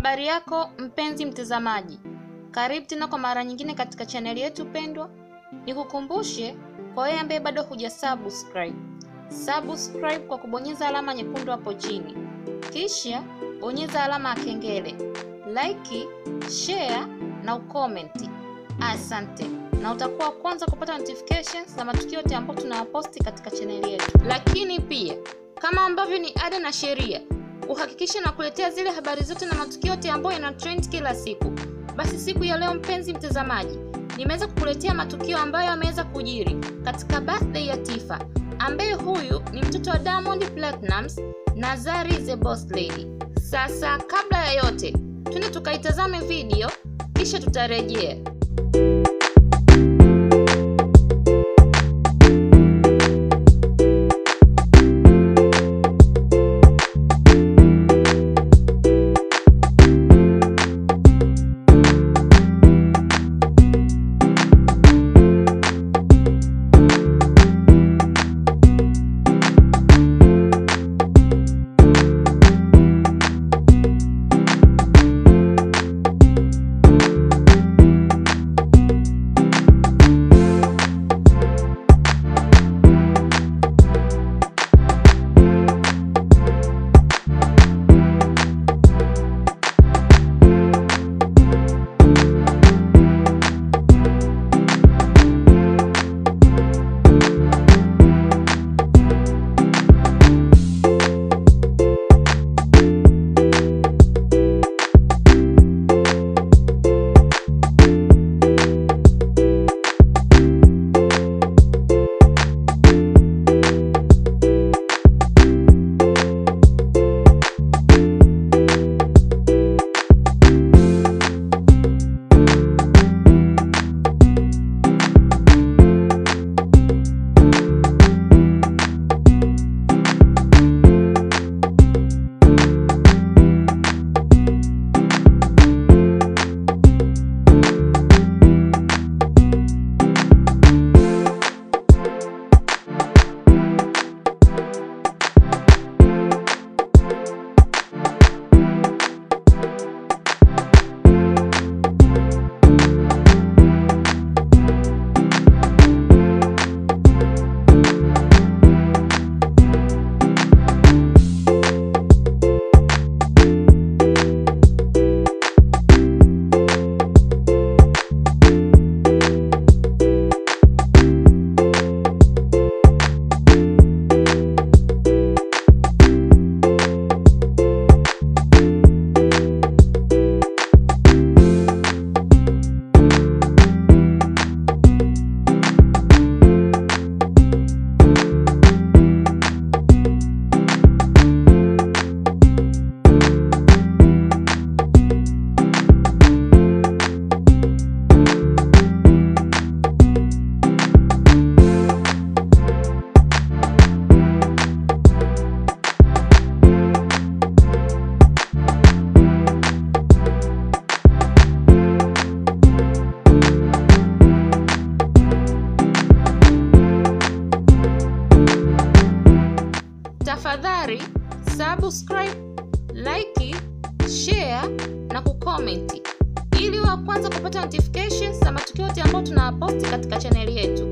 Habari yako mpenzi mtazamaji, karibu tena kwa mara nyingine katika chaneli yetu pendwa. Nikukumbushe kwa wewe ambaye bado huja subscribe, subscribe kwa kubonyeza alama nyekundu hapo chini, kisha bonyeza alama ya kengele, like, share na ukomenti. Asante, na utakuwa wa kwanza kupata notifications za matukio yote ambayo tunayaposti katika chaneli yetu. Lakini pia kama ambavyo ni ada na sheria kuhakikisha na kuletea zile habari zote na matukio yote ambayo yana trend kila siku. Basi siku ya leo, mpenzi mtazamaji, nimeweza kukuletea matukio ambayo yameweza kujiri katika birthday ya Tifa, ambaye huyu ni mtoto wa Diamond Platnumz na Zari the Boss Lady. Sasa kabla ya yote, twende tukaitazame video kisha tutarejea. Tafadhali subscribe, like, share na kukomenti ili wa kwanza kupata notifications za matukio yote ambayo tunayaposti katika chaneli yetu.